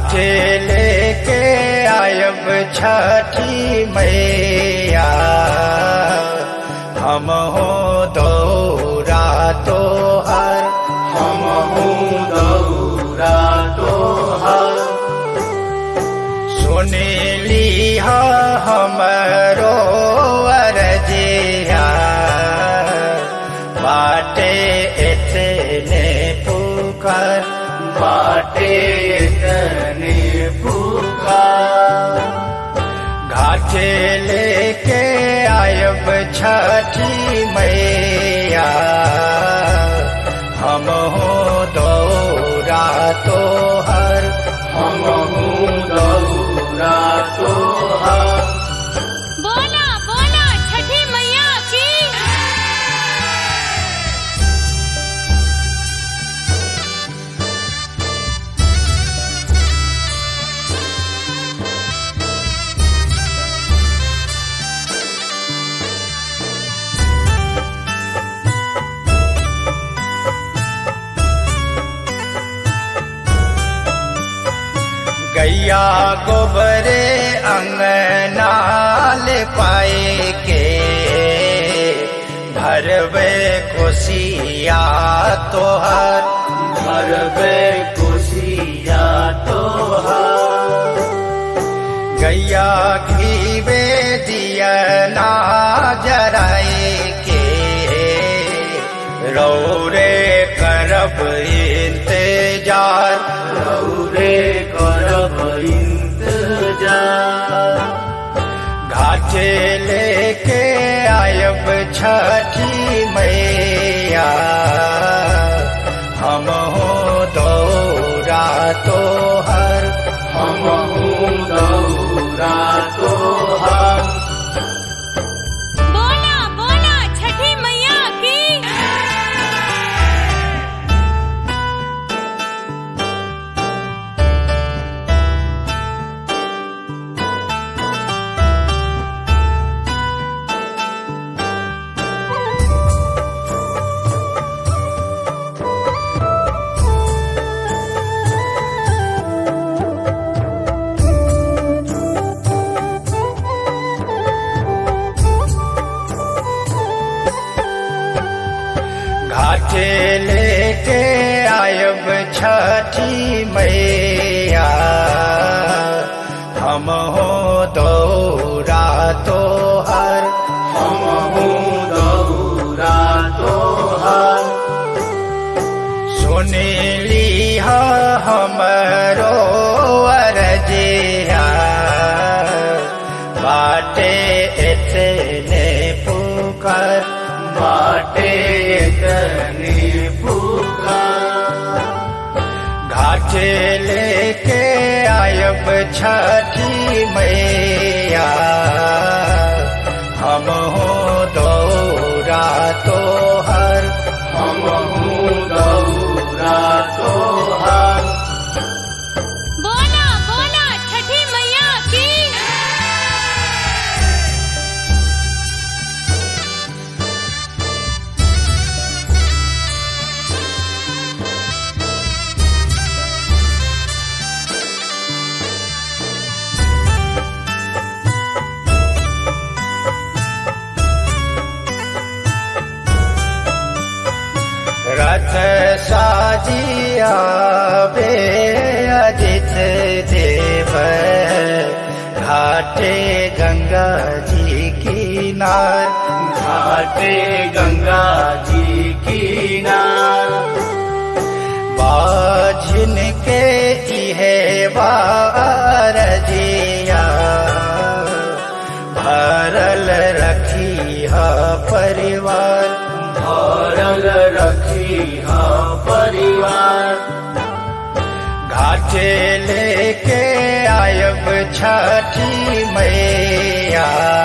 घाटे लेके आयब छठी मैया हम हो दौरा तो हर हम दौरा तोहर सुनीली हमरो अरजिया बाटे इतने पुकार बाटे तने पुकार घाटे लेके आयब छठी मैया हम हो दौरा तो हर हम दौरा तोहर बोला बोला छठी मैया की गैया गोबरे अंगनाल पाए के भरवे खुशिया तोहर भरबे खुशिया तोहर गैया घीवे दिया ना जराए के रौरे करब इंतजार रौरे करब इंतजार घाटे लेके आयब छठी मैया हम हो दौरा तो हर हम दौरा तोहर बोला बोला छठी मैया की घाटे लेके आयब छठी मैया हम हो दौरा तो हर हम दौरा तोहर सुनीली हमरो अरजिया बाटे इतने पुकार बाटे तने पुकार घाटे लेके आयब छठी मैया हम हो दौरा तो हर हम दौरा तोहर बोला बोला छठी मैया की रथ साजिया बे अजित देव घाटे गंगा जी किनार घाटे गंगा जी किनार बाझिन के इहे बारजिया भरल रखी है परिवार भरल रखी हा परिवार घाटे लेके आयब छठी मैया